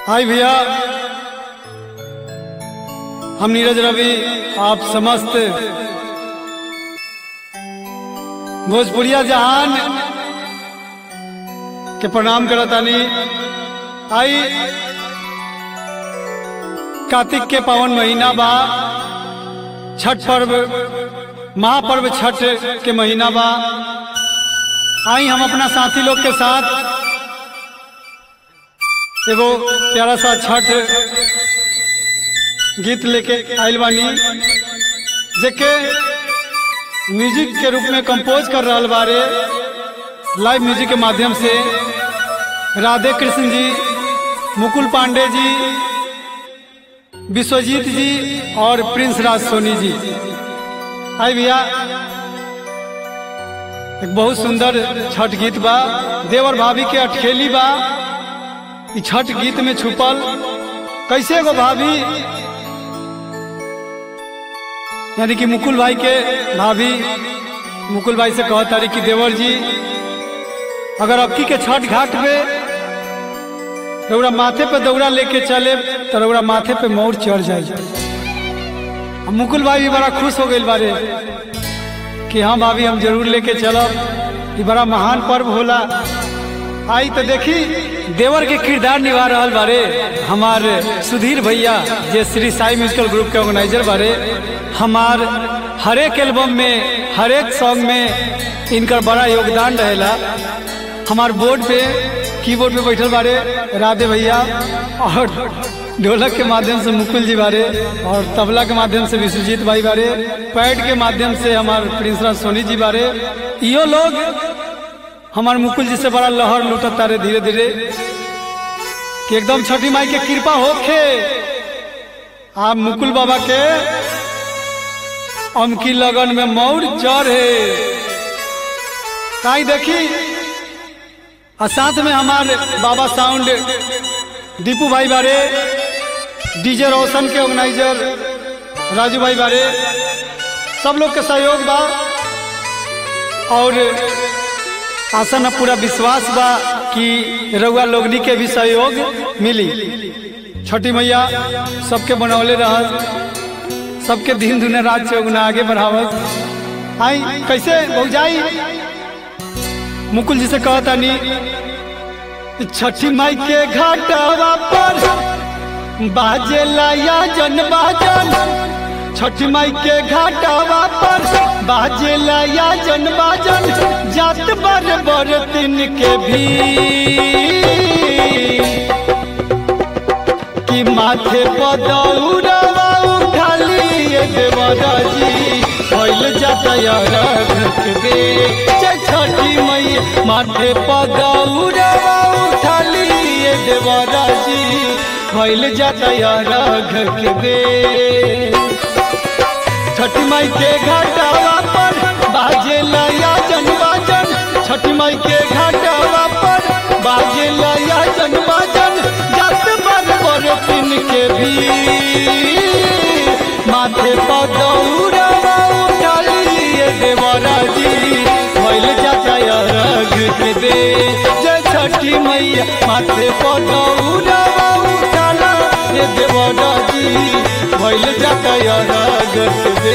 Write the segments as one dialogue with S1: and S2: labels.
S1: हाय भैया हम नीरज रवि आप समस्त भोजपुरिया जहान के प्रणाम करतानी आई कार्तिक के पावन महीना बा छठ पर्व महापर्व छठ के महीना बा आई हम अपना साथी लोग के साथ एगो प्यारा सा छठ गीत लेके आयल बानी जेके म्यूजिक के रूप में कंपोज कर रहा बारे लाइव म्यूजिक के माध्यम से राधे कृष्ण जी मुकुल पांडे जी विश्वजीत जी और प्रिंस राज सोनी जी आई भैया एक बहुत सुंदर छठ गीत बा देवर भाभी के अटखेली बा ई छठ गीत में छुपल कैसे गो भाभी यानी कि मुकुल भाई के भाभी मुकुल भाई से कह तारी कि देवर जी अगर अबकी के छठ घाट पे रौरा माथे पे दौड़ा लेके चले तो रौरा माथे पे मोर चढ़ जाए अब मुकुल भाई भी बड़ा खुश हो गए बारे कि हाँ भाभी हम जरूर लेके चलब ये बड़ा महान पर्व होला आई तो देखी देवर के किरदार निभा रहा बारे हमारे सुधीर भैया जे श्री साई म्यूजिकल ग्रुप के ऑर्गेनाइजर बारे हमार हर एक एल्बम में हर एक सॉन्ग में इनका बड़ा योगदान रहेला हमार बोर्ड पे कीबोर्ड पे बैठल बारे राधे भैया और ढोलक के माध्यम से मुकुल जी बारे और तबला के माध्यम से विश्वजीत भाई बारे पैड के माध्यम से हमार प्रिंस राज सोनी जी बारे यो लोग हमार मुकुल जी से बड़ा लहर लुटत तारे धीरे धीरे कि एकदम छठी माई के कृपा होखे आप मुकुल बाबा के अमकी लगन में मौर चढ़े काई देखी और साथ में हमारे बाबा साउंड दीपू भाई बारे डीजे रोशन के ऑर्गेनाइजर राजू भाई बारे सब लोग के सहयोग बा और आशा न पूरा विश्वास बा कि रउआ लोगनी के भी सहयोग मिली छठी मैया सबके बनौले रह सबके दिन दुने रात से उगना आगे बढ़ावत आई कैसे भौजाई मुकुल जी से कहता नी छठी माई के घाटवा पर बाजे लाया जन बाजन छठी माई के घाटवा पर बाजे लाया जन बाजन जात बर बर दिन के भी कि माथे पदौरवा उठाली देवरा जी भइल जाता रख दे छठी मैया माथे पदौरवा उठाली देवरा जी भइल जाता रख दे छठी माई के घाटावा पर बाजे लया जन बाजन छठी माई के घाटावा पर बाजे लया जन बाजन जत बर बर पिन के भी माथे पदौरवा उठालिए देवरा जी भइल जाता रग के दे जय छठी मैया माथे पदौरवा उठाला ये देवरा जी भइल जाता रग के दे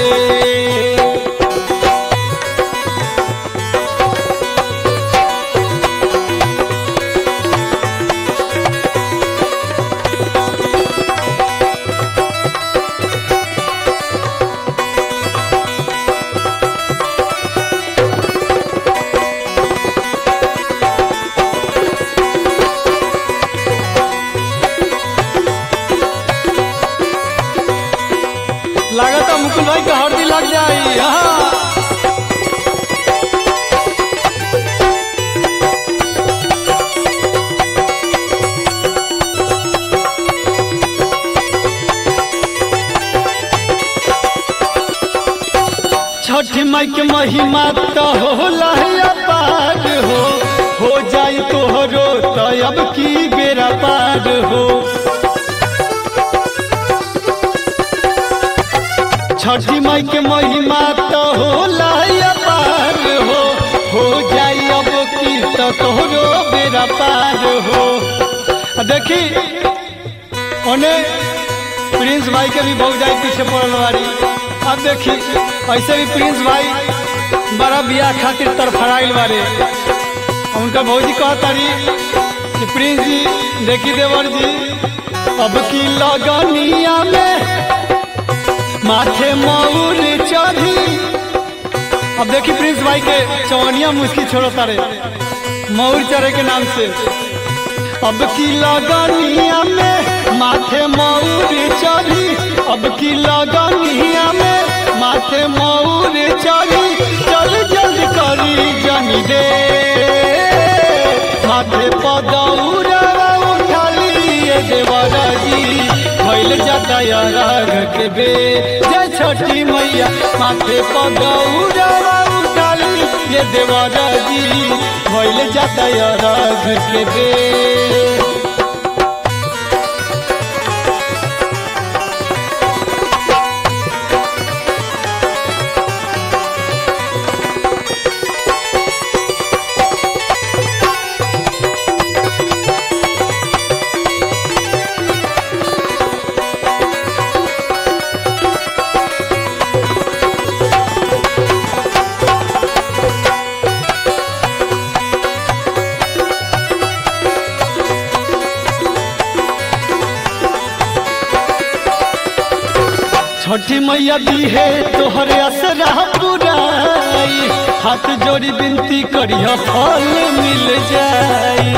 S1: लागता मुकुल भाई का हरदी लग जाई हाँ छठी माई के महिमा तो होला पार हो हो जाई तोहरो तो अब की बेरा पार हो छठी माई के महिमा तो होला पार हो हो जाई अब की तो तोहरो बेरा पार हो आ देखी ओने प्रिंस भाई के भी बहुत जाई पीछे पड़ल बारी अब देखी ऐसे भी प्रिंस भाई बड़ा बियाह खातिर तरफड़ाइल बारे उनका भौजी कहतारी कि प्रिंस जी देखी देवर जी अब की लगनिया में माथे मऊर चढ़ी अब देखी प्रिंस भाई के चौनिया मुस्की छोड़ो तारे मऊर चढ़े के नाम से अब की लगनिया में माथे मऊर चढ़ी अब की लगनिया में माथे मऊर चढ़ी चल जल्द करी जनी दे माथे पदौरा उठाली ये देवरा जी भइल जाता राग के बे जय छठी मैया माथे पदौरा उठाली ये देवरा जी भइल जाता राग के बे छठी मैया दी है तोहरे असरा पुराई हाथ जोड़ी बिनती करिया फल मिल जाई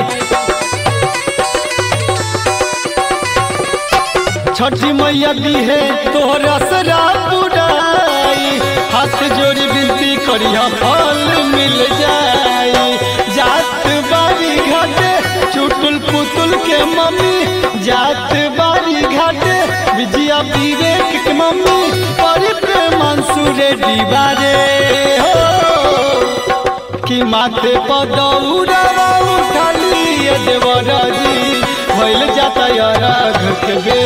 S1: छठी मैया दी है तोहरे असरा पुराई हाथ जोड़ी बिनती करिया फल मिल जाई जात बारी घाटे चुटुल पुतुल के मम्मी जात बारी घाटे विजया विवेक के मम्मी और प्रेम मंसूरे दीवारे हो कि माथे पदौरा उठाली ये देवरा जी भइल जाता राग के बे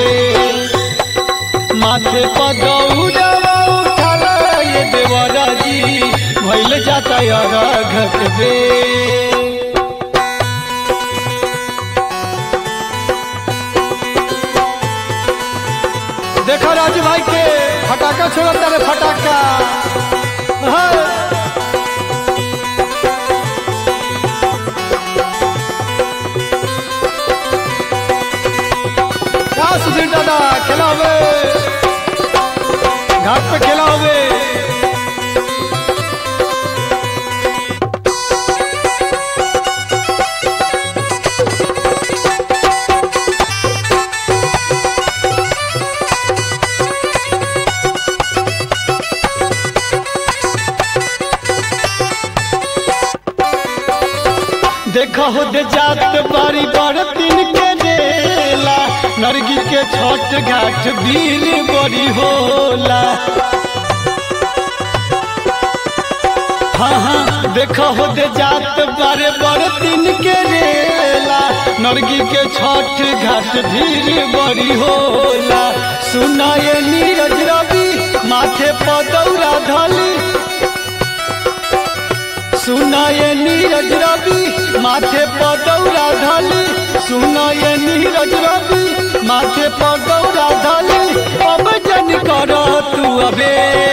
S1: माथे पदौरा उठाला ये देवरा जी भइल जाता राग के बे देखो राजू भाई के फटाका छोड़ता रे फटाका हाँ। क्या सुधीर दादा खेला हुए घाट पे खेला हुए देखो हो दे जात बारी बड़ दिन के डेला नरगी के छोट घाट वीर बड़ी होला हाँ हाँ देखो हो दे जात बारे बड़ दिन के रेला नरगी के छोट घाट भीड़ बड़ी होला सुनाए नीरज रवि माथे पदौरा धली सुनाए नीरज रवि माथे पदौरा धली सुनाए नीरज रवि माथे पदौरा धली अब जन कर तू अबे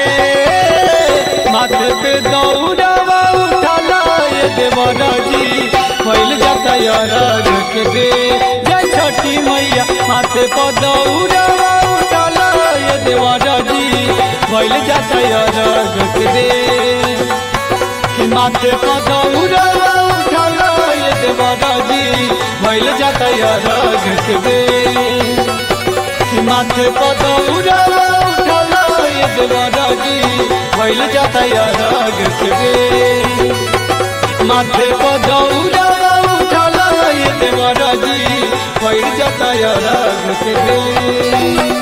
S1: माथे पे दौड़ावा उठाला ये देवरा जी फैल जाता यार के बे जय छठी मैया माथे पे दौड़ावा उठाला ये देवरा जी फैल जाता यार के बे कि माथे पे दौड़ावा उठाला ये देवरा जी फैल जाता यार के बे कि माथे पे दौड़ावा उठाला ये देवरा जी भइल जाता यार के बे माथे पे दौड़ावा उठाला ये देवरा जी भइल जाता यार के बे